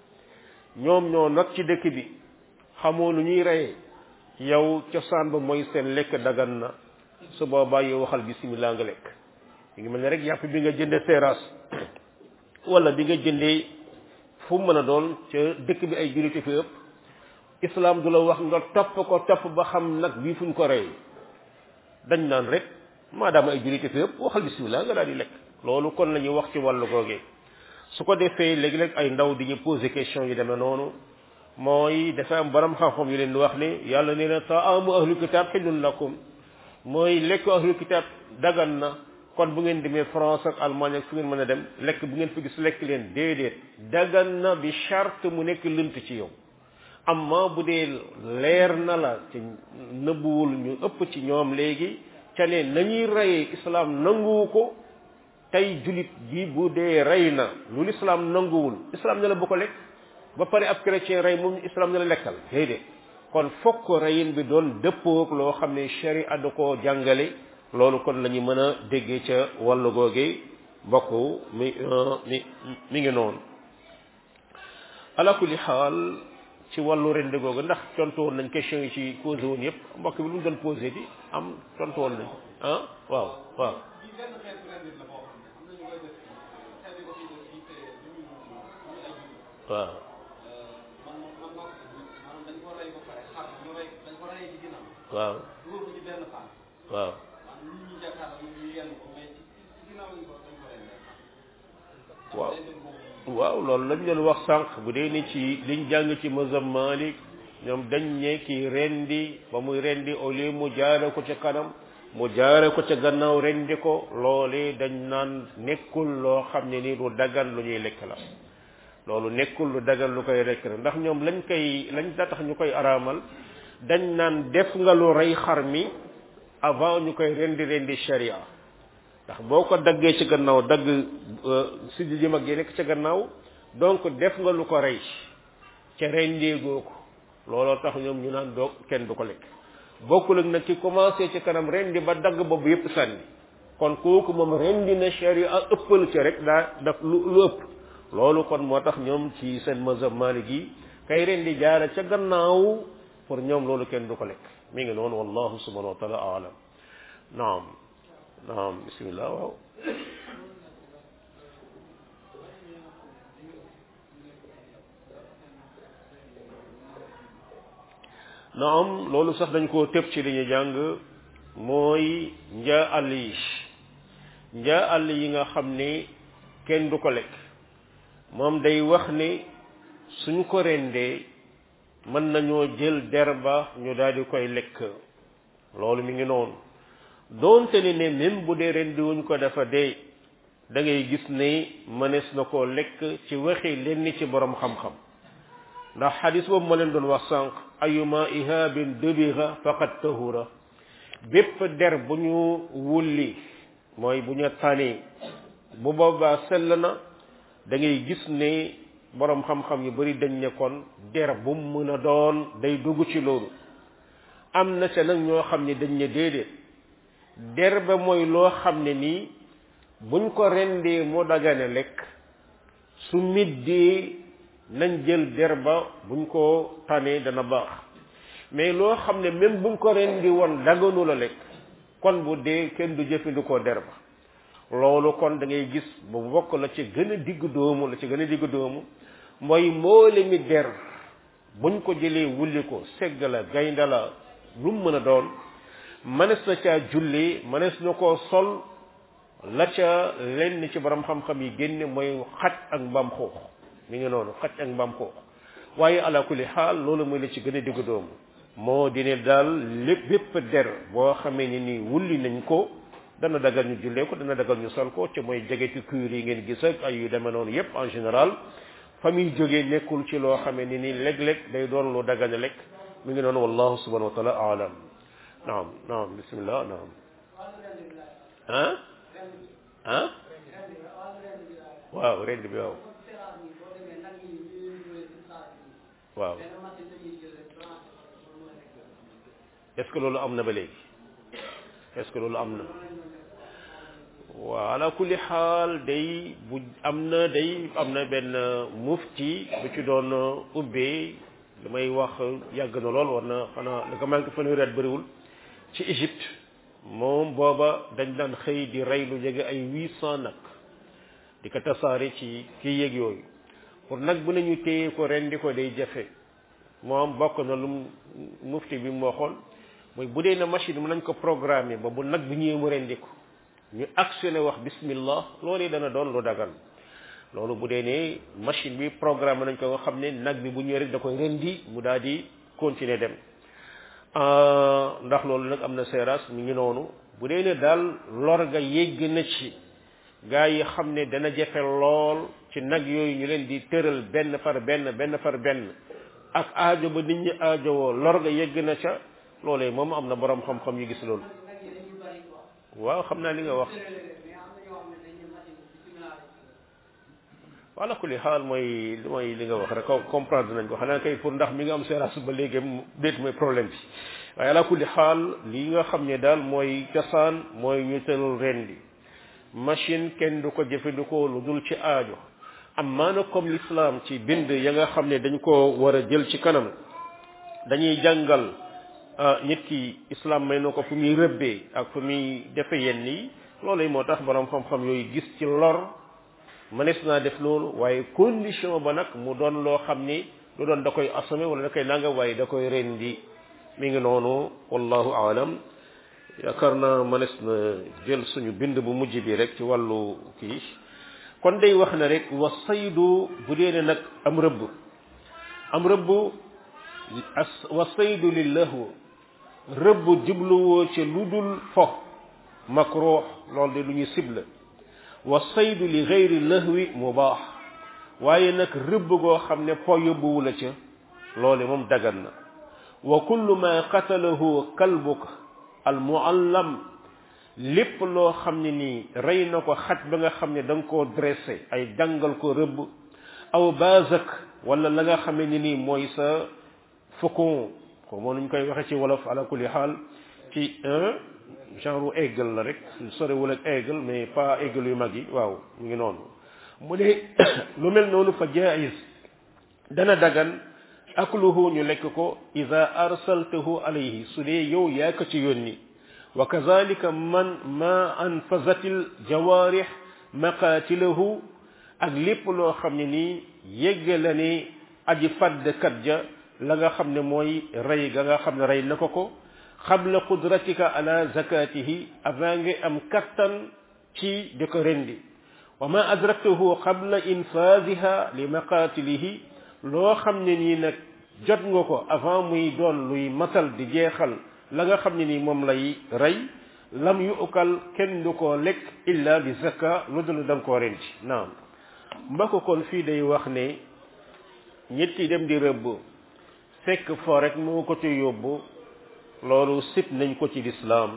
ñoom ñoo nag ci dëkk bi xamoo lu ñuy reyee yow cosaan ba mooy seen lekk dagan na su boobaa yow waxal bismillah nga lekk mi ngi mel ne rek yàpp bi nga jënde terrasse wala bi nga jëndee fu mu mën a doon ca dëkk bi ay jullite fi ëpp islam du la wax nga topp ko topp ba xam nag bii fuñ ko rey dañ naan rek maadaama ay jullite fi ëpp waxal bismillah nga daal di lekk loolu kon la ñuy wax ci wàllu googee su ko defee léegi-léeg ay ndaw di ñu poser question yi demee noonu mooy dafa am borom xam-xam yu leen di wax ne yàlla nee na taamu ahlu kitab xillun lakum mooy lekk ahlu kitab dagan na kon bu ngeen demee France ak Allemagne ak fu ngeen mën a dem lekk bu ngeen fi gis lekk leen déedéet dagan na bi charte mu nekk lënt ci yow amma bu dee leer na la ci nëbbuwul ñu ëpp ci ñoom léegi ca ne nañuy reyee islam nanguwu ko tey julit bi bu dee rey na lu l'islam nanguwul islam ne la bu ko lekk ba pare ab chrétien rey moom islam ne la lekkal déedéet kon fokk reyin bi doon dëppoog loo xam ne sharia da koo jàngale loolu kon la ñu mën a déggee ca wàllu googe mbokk mi mi mi ngi noonu ala kulli xaal ci wàllu rende googu ndax tontu woon nañ question yi ci posé woon yëpp mbokk bi lu mu doon posé di am tontu woon nañ ah waaw waaw waaw man man bokk maanaam dañ ko rey ba pare xar ñu rey dañ ko rey ci ginnaaw waaw dugal ko ci benn paan waaw maanaam nit ñi jàkkaarloo ñu ñu yenn ko mais ci ci ginnaaw lañ ko dañ ko rey waaw day dem boobu waaw loolu lañ leen wax sànq bu dee ni ci liñ jàng ci mazhab Malik ñoom dañ ne kii rendi ba muy rendi au lieu mu jaare ko ca kanam mu jaare ko ca gannaaw rendi ko loole dañ naan nekkul loo xam ne ni lu dagan lu ñuy lekk la loolu nekkul lu dagan lu koy lekk la ndax ñoom lañ koy lañ da tax ñu koy araamal dañ naan def nga lu rey xar mi avant ñu koy rendi rendi sharia ndax boo ko daggee ci gannaaw dagg si ji mag yi nekk ca gannaaw donc def nga lu ko rey ca rendeegoo ko looloo tax ñoom ñu naan doog kenn du ko lekk bokkul ak nag ki commencé ci kanam rendi ba dagg boobu yépp sànni kon kooku moom rendi na sharia ëppal ci rek daa daf lu lu ëpp loolu kon moo tax ñoom ci seen mazhab Maalik yi kay rendi jaara ca gannaaw pour ñoom loolu kenn du ko lekk mi ngi noonu wallahu subhanahu wa taala alam naam naam bismillah waaw naam loolu sax dañ koo tëb ci li ñu jàng mooy njaa àll yi njaa àll yi nga xam ni kenn du ko lekk moom day wax ni suñ ko rendee mën nañoo jël der ba ñu daal di koy lekk loolu mi ngi noonu doonte ni ne même bu dee rendi wuñ ko dafa dee da ngay gis ne mënees na koo lekk ci waxi lenn ci borom xam-xam ndax xadis boobu ma leen doon wax sànq ayuma ihabin dubira faqad tahura bépp der bu ñu wulli mooy bu ñu tànnee bu boobaa sell na da ngay gis ne borom xam-xam yu bari dañ ne kon der bu mu mën a doon day dugg ci loolu am na ca nag ñoo xam ne dañ ne déedéet der ba mooy loo xam ne nii buñ ko rendee moo dagane lekk su middee nañ jël der ba buñ ko tànnee dana baax mais loo xam ne même buñ ko rendi woon daganu la lekk kon bu dee kenn du jëfandikoo der ba loolu kon da ngay gis bu bokk la ci gën a digg doomu la ci gën a digg doomu mooy mboole mi der buñ ko jëlee wulli ko segg la gaynde la lu mu mën a doon mënees na caa julli mënees na koo sol la ca lenn ci borom xam-xam yi génne mooy xaj ak mbaam xuux mi ngi noonu xaj ak mbaam xuux waaye ala kulli xaal loolu mooy la ci gën a digg doomu moo di ne daal lépp bépp der boo xamee ni nii wulli nañ ko dana dagal ñu jullee ko dana dagal ñu sol ko ci mooy jegeti cuir yi ngeen gis ak ay yu demee noonu yépp en général fa muy jógee nekkul ci loo xamee ni nii léeg-léeg day doon lu dagan lekk mi ngi noonu wallahu subhanahu wa taala alam naam naam bismillah naam ah ah waaw rend bi waaw waaw est-ce que loolu am na ba léegi est-ce que loolu am na waaw ala kulli xaal day bu am na day am na benn mufti bu ci doon ubbee damay wax yàgg na lool war na xanaa li ko manqué fanweeri at bëriwul ci Égypte moom booba dañ daan xëy di rey lu jege ay huit cent nag di ko tasaare ci kii yéeg yooyu pour nag bu nañu téye ko rendi ko day jafe moom bokk na lu mufti bi mu waxoon mooy bu dee na machine mën nañ ko programmer ba bu nag bi ñëwee mu rendi ko ñu actionné wax bismillah loolu dana doon lu dagan loolu bu dee ne machine bi programme nañ ko nga xam ne nag bi bu ñëwee rek da koy rendi mu daal di continuer dem ndax loolu nag am na seeraas mi ngi noonu bu dee ne daal lor ga yégg na ci gaa yi xam ne dana jafe lool ci nag yooyu ñu leen di tëral benn par benn benn par benn ak aajo ba nit ñi aajowoo lor ga yégg na ca loolee moom am na borom xam-xam yu gis loolu waaw xam naa li nga wax wala kulli xaal mooy mooy li nga wax rek comprendre nañ ko xanaa kay pour ndax mi nga am seeraas ba léegi déet mooy problème bi waaye ala kulli xaal li nga xam ne daal mooy cosaan mooy ñu tëral rendi machine kenn du ko jëfandikoo lu dul ci aajo am maana comme l'islam ci bind ya nga xam ne dañ ko war a jël ci kanam dañuy jàngal nit ki islam may na ko fu muy rëbbee ak fu muy defe yenn yi loolu moo tax borom xam-xam yooyu gis ci lor mënees naa def loolu waaye condition ba nag mu doon loo xam ni lu doon da koy assumer wala da koy nanga waaye da koy rendi mi ngi noonu wallahu aalam yaakaar naa mënees na jël suñu bind bu mujj bi rek ci wàllu kii kon day wax na rek wa saydu bu dee ne nag am rëbb am rëbb as wa saydu lillahu rëbb jubluwoo ci lu dul fo makruh loolu de lu ñu sibla wa saydu li gayri lahwi mubaax waaye nag rëbb goo xam ne po yóbbuwu la ca loole moom dagan na wa kullu ma qatalahu kalbuka al muallam lépp loo xam ne nii rey na ko xaj ba nga xam ne da nga koo dressé ay jàngal ko rëbb aw bazak wala la nga xam ne nii mooy sa faucon ko moo nuñ koy waxe ci wolof ala kulli xaal ci un genre aigle la rek sorewul ak aigle mais pas aigle yu mag yi waaw mu ngi noonu mu ne lu mel noonu fa jaiz dana dagan akluhu ñu lekk ko ida arsaltahu alayhi su dee yow yaa ko ci yónni wa kazalika man ma anfazatil jawarih maqatilahu ak lépp loo xam ne nii yégge la ne aji faddkat ja la nga xam ne mooy rey ga nga xam ne rey na ko ko xabla qudratika ala zakatihi avant nga am kattan ci di ko rendi wa ma adraktahu qabla infasiha li maqatilihi loo xam ne nii nag jot nga ko avant muy doon luy matal di jeexal la nga xam ne nii moom lay rey lam yuukal kenn du ko lekk illa bi zakka lu dul da nga koo rendi naam mbokk kon fii day wax ne ñetti dem di rëbb fekk fo rek moo ko ci yóbbu loolu sib nañ ko ci lislaam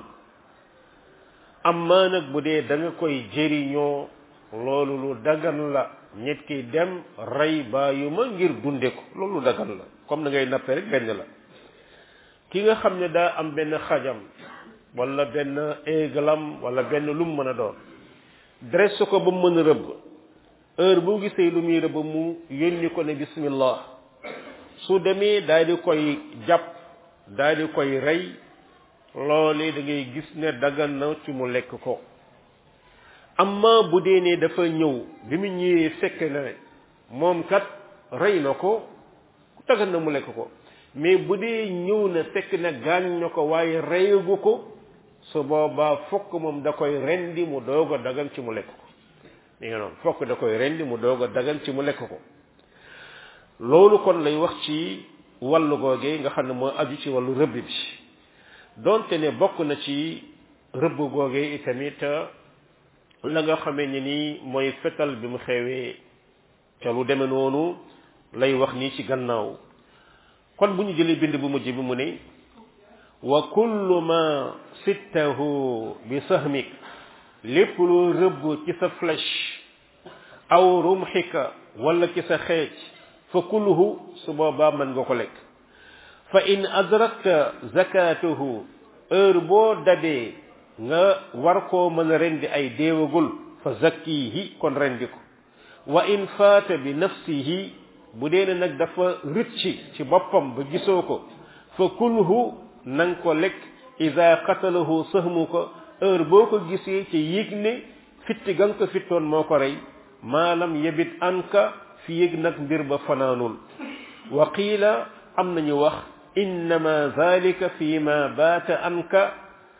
amma nag bu dee da nga koy jëriñoo loolu lu dagan la nit ki dem rey bàyyu ma ngir dunde ko loolu dagan la comme na ngay nappe rek benn la ki nga xam ne daa am benn xajam wala benn égalam wala benn lu mu mën a doon dresse ko ba mu mën a rëbb heure bu gisee lu muy rëbb mu yónni ko ne bismillah su demee daal di koy jàpp daal di koy rey loolee da ngay gis ne dagan na ci mu lekk ko amma bu dee ne dafa ñëw bi mu ñëwee fekk na ne moom kat rey na ko dagan na mu lekk ko mais bu dee ñëw na fekk na gaañ na ko waaye reyagu ko su boobaa fokk moom da koy rendi mu doog a dagan ci mu lekk ko li nga noonu fokk da koy rendi mu doog a dagan ci mu lekk ko loolu kon lay wax ci wàllu googee nga xam ne moo aju ci wàllu rëbb bi donte ne bokk na ci rëbb googee itamit la nga xamee ni nii mooy fetal bi mu xewee ca lu deme noonu lay wax nii ci gannaaw kon bu ñu jëlee bind bu mujj bi mu ne wa kullu ma sittahu bi sahmik lépp loo rëbb ci sa flèche aw rumxika wala ci sa xeej fa kulluhu su boobaa mën nga ko lekk fa in adrakta zakatuhu heure boo dabee nga war koo mën a rendi ay déewagul fa zakkihi kon rendi ko wa in faata bi nafsihi bu dee ne nag dafa rëcci ci boppam ba gisoo ko fa kulhu nang ko lekk ida qatalahu sahmu ko heure boo ko gisee ci yëg ne fitti ga nga ko fittoon moo ko rey maalam yebit anka fi yëg nag mbir ba fanaanul wa qiila am nañu wax innama zalika fi ma baata anka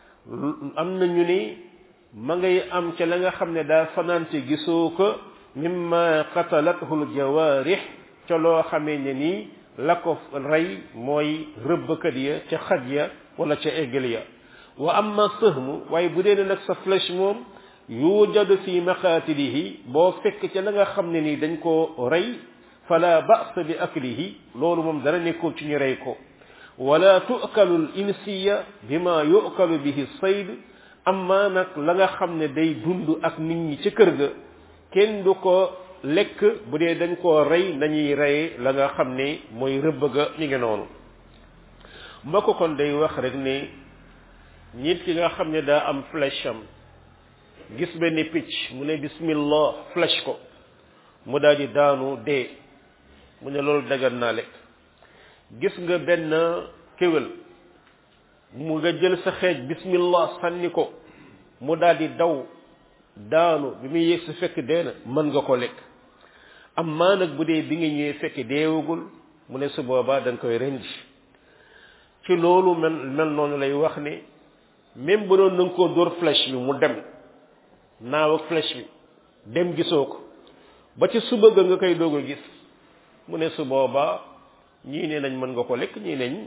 am nañu ni ma ngay am ca la nga xam ne daa fanaante gisoo ko mimma qatalathu aljawarih ca loo xamee ne nii la ko rey mooy rëbbkat ya ca xaj ya wala ca eggal ya wa amma sëhmu waaye bu dee ne nag sa flèche moom yujadu fi maqatilihi boo fekk ca la nga xam ne nii dañ koo rey fala ba'sa bi aklihi loolu moom dara nekkul ci ñu rey ko wala tu'kalu al insiya bima yu'kalu bihi sayd amma nag la nga xam ne day dund ak nit ñi ca kër ga kenn du ko lekk bu dee dañ koo rey nañuy reye la nga xam ne mooy rëbb ga ñu ngi noonu mbokk kon day wax rek ne nit ki nga xam ne daa am flèche am gis benn picc mu ne bismillah flèche ko mu daal di daanu dee mu ne loolu dagan naa lekk gis nga benn kéwél mu nga jël sa xeej bismillah sànni ko mu daal di daw daanu bi muy yegg si fekk dee na mën nga ko lekk am maa nag bu dee bi nga ñëwee fekk deewagul mu ne su boobaa dañ koy rendi ci loolu mel mel noonu lay wax ne même bu doon na nga koo dóor flèche bi mu dem naaw ak flèche bi dem gisoo ko ba ci suba ga nga koy doog a gis mu ne su boobaa ñii ne nañ mën nga ko lekk ñii neñ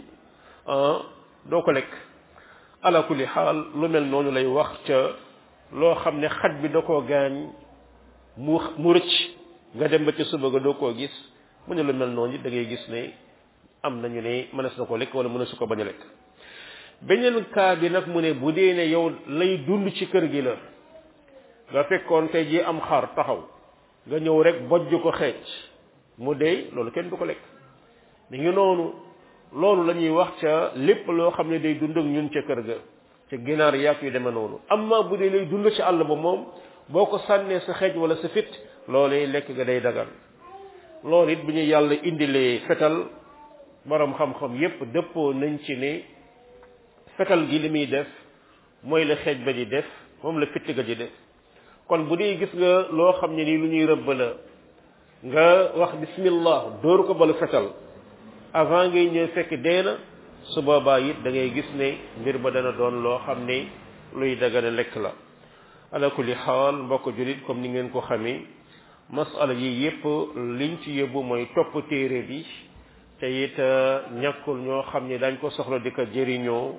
doo ko lekk ala kulli xaal lu mel noonu lay wax ca loo xam ne xaj bi da koo gaañ mu mu rëcc nga dem ba ci suba ga doo koo gis mu ne lu mel noonu da ngay gis ne am nañu ne mënees na ko lekk wala mënees ko bañ a lekk beneen cas bi nag mu ne bu dee ne yow lay dund ci kër gi la nga fekkoon tey ji am xar taxaw nga ñëw rek bojj ko xeec mu dee loolu kenn du ko lekk mi ngi noonu loolu la ñuy wax ca lépp loo xam ne day dund ak ñun ca kër ga ca ginaar yaak yu demee noonu amma bu dee lay dund ci àll ba moom boo ko sànnee sa xeej wala sa fit loolee lekk ga day dagal loolu it bu ñu yàlla indilee fetal borom xam-xam yépp dëppoo nañ ci ne fetal gi li muy def mooy la xeej ba di def moom la fitt ga di def kon bu dee gis nga loo xam ne nii lu ñuy rëbb la nga wax bismillah dóor ko balu fetal avant ngay ñëw fekk dee na su boobaa it da ngay gis ne mbir ba dana doon loo xam ne luy dagana lekk la ala kulli xaal mbokk julit comme ni ngeen ko xamee masala yi yépp liñ ci yóbbu mooy topp téere bi te it ñàkkul ñoo xam ne dañ ko soxla di ko jëriñoo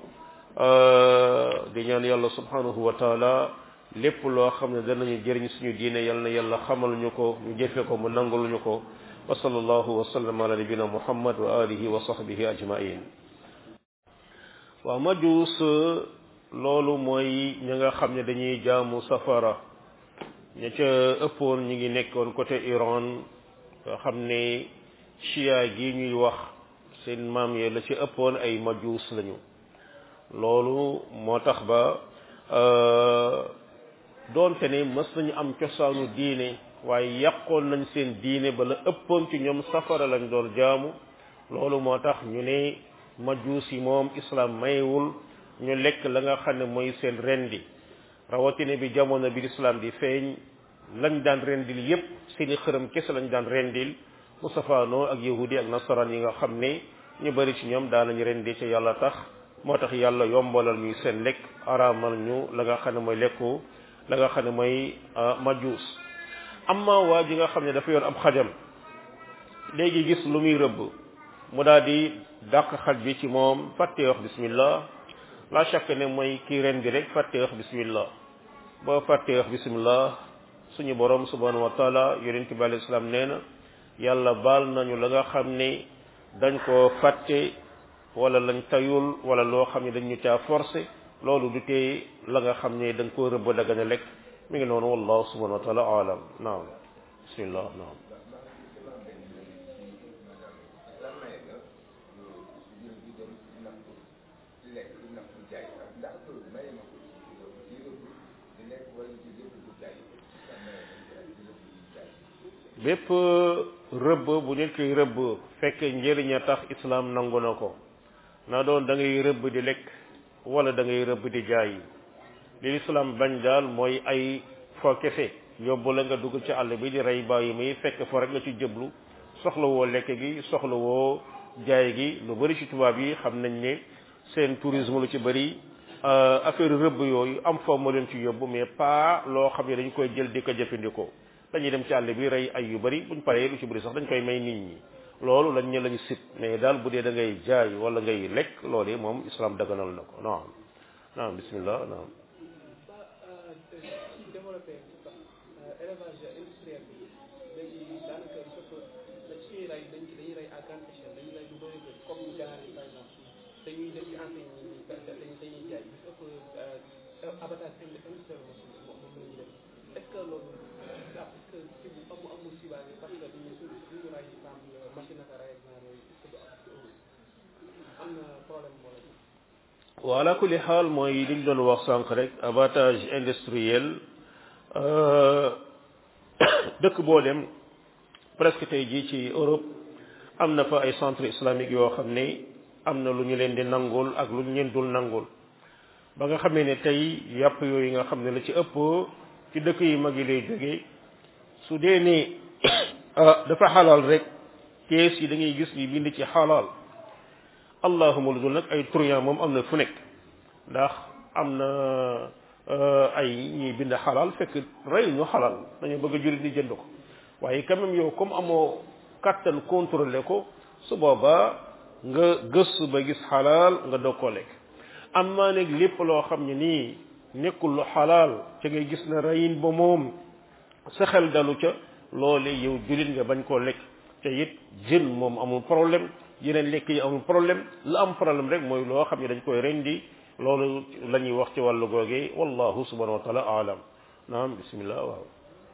di ñaan yàlla subhanahu wa taala lépp loo xam ne danañu jëriñ suñu diine yal na yàlla xamal ñu ko ñu jëfe ko mu nangul ñu ko wa sallallahu wa sallam ala nabina muhammad wa alihi wa sahbihi ajmain waaw majuus loolu mooy ñi nga xam ne dañuy jaamu safara ña ca ëppoon ñi ngi nekkoon côté Iran nga xam ne chia gi ñuy wax seen maam yee la ci ëppoon ay majuus lañu loolu moo tax ba doonte ne mës nañu am cosaanu diine waaye yàqoon nañ seen diine ba la ëppoon ci ñoom safara lañ doon jaamu loolu moo tax ñu ne majuus yi moom islam mayewul ñu lekk la nga xam ne mooy seen rendi rawatina bi jamono bi islam di feeñ lañ daan rendil yépp seeni xërëm kese lañ daan rendil mu safaanoo ak yahudi ak nasaraan yi nga xam ne ñu bari ci ñoom daan nañu rendi ci yàlla tax moo tax yàlla yombalal ñuy seen lekk araamal ñu la nga xam ne mooy lekku la nga xam ne mooy majuus amma waa ji nga xam ne dafa yor ab xajam léegi gis lu muy rëbb mu daal di dàq xaj bi ci moom fàttee wax bismillah la chaque ne mooy kii ren di rek fàttee wax bismillah boo fàttee wax bismillah suñu borom subhanahu wa taala yonent bi alayhi salaam nee na yàlla baal nañu la nga xam ne dañ koo fàtte wala lañ tayul wala loo xam ne dañ ñu caa forcé loolu du tee la nga xam ne da nga koo rëbb daga ne lekk mi ngi noonu wallahu subhanahu wa taala alam naam bismillah naam bépp rëbb bu nit koy rëbb fekk njëriñ a tax islam nangu na ko na doon da ngay rëbb di lekk wala da ngay rëbb di jaay li islam bañ daal mooy ay fo kese yóbbu la nga dugg ci àll bi di rey bàyyi muy fekk fo rek nga ci jëblu soxla woo lekk gi soxla woo jaay gi lu bari ci tubaab yi xam nañ ne seen tourisme lu ci bari affaire rëbb yooyu am foo ma leen ci yóbbu mais pas loo xam ne dañ koy jël di ko jëfandikoo dañuy dem ci àll bi rey ay yu bari buñ paree lu ci bari sax dañ koy may nit ñi loolu lañ ne lañu sit mais daal bu dee da ngay jaay wala ngay lekk loolu moom islam daganal na ko naam naam bismillah naam ci développé élevage industriel bi léegi daanaka surtout da ciy rey dañ ci dañuy rey à grande échelle dañuy rey lu bëri bëri comme ganaar yi par exemple dañuy dem ci enseigne yi dañuy dañuy jaay bis ëpp abattage industriel moom moom la ñuy def est ce que loolu ah est ce que si bu amu amul sibaane parce que dañuy suñu suñu rey par exemple machine ak rey ak genre yooyu est ce que am na problème wala wa ala kulli xaal mooy liñ doon wax sànq rek abattage industriel dëkk boo dem presque tey jii ci Europe am na fa ay centre islamique yoo xam ne am na lu ñu leen di nangul ak lu ñu leen dul nangul ba nga xamee ne tey yàpp yooyu nga xam ne la ci ëpp ci dëkk yu mag yi lay jógee su dee ne dafa xalaal rek kees yi da ngay gis ni bind ci xalaal allahuma lu dul nag ay truand moom am na fu nekk ndax am na ay ñuy bind xalaal fekk rey ñu xalaal dañu bëgg a jullit ni jënd ko waaye quand même yow comme amoo kattan contrôlé ko su boobaa nga gëstu ba gis xalaal nga doog koo lekk am maa nag lépp loo xam ne nii nekkul lu xalaal ca ngay gis na reyin ba moom sa xel dalu ca loole yow jullit nga bañ koo lekk te it jën moom amul problème yeneen lekk yi amul problème la am problème rek mooy loo xam ne dañ koy rendi loolu la ñuy wax ci wàllu googee wallahu subhanahu wa taala alam naam bismillah waaw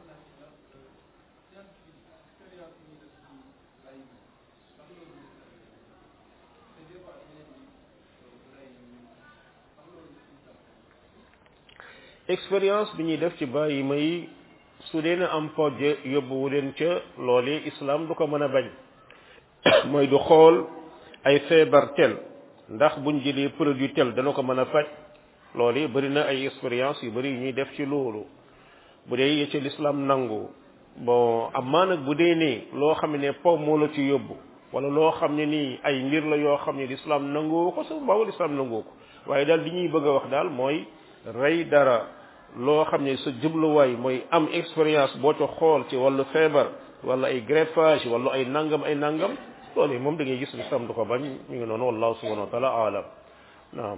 expérience bi ñuy def ci bàyyi may su dee na am pojje yóbbuwu leen ca loolee islam du ko mën a bañ mooy du xool ay feebar tel ndax buñ jëlee produit tel dana ko mën a faj loolu bari na ay expérience yu bari yu ñuy def ci loolu bu dee ye ci l'islam nangu bon amaa nag bu dee ne loo xam ne po moo la ci yóbbu wala loo xam ne nii ay mbir la yoo xam ne l'islam nangu ko sa baawu l'islam nangu ko waaye daal li ñuy bëgg a wax daal mooy rey dara loo xam ne sa jubluwaay mooy am expérience boo ca xool ci wàllu feebar wala ay greffage wala ay nangam ay nangam loolu moom da ngay gis l'islam du ko bañ mi ngi noonu wallahu subhanahu wa taala alam naam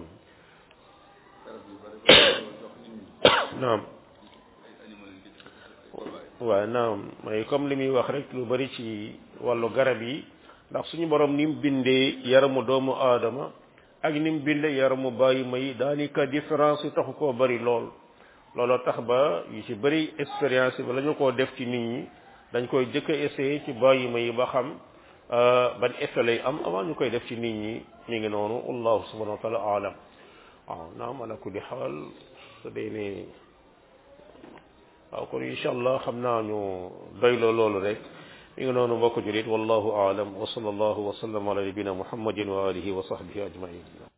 naam waaw naam mooy comme li muy wax rek lu bari ci wàllu garab yi ndax suñu borom ni mu bindee yaramu doomu aadama ak ni mu bindee yaramu bàyyi may daanaka différence yi taxu koo bari lool looloo tax ba yu ci bari expérience bi la ñu koo def ci nit ñi dañ koy jëkk a essayer ci bàyyi may ba xam ban effet lay am avant ñu koy def ci nit ñi mi ngi noonu allahu subhanahu wa taala alam waaw naam ala kulli xaal su dee ne waaw kon incha allah xam naa ñu doyloo loolu rek mi ngi noonu mbokk julit wallahu aalam wa sallallahu wa sallam ala nabina muhammadin wa alihi wa sahbihi ajmain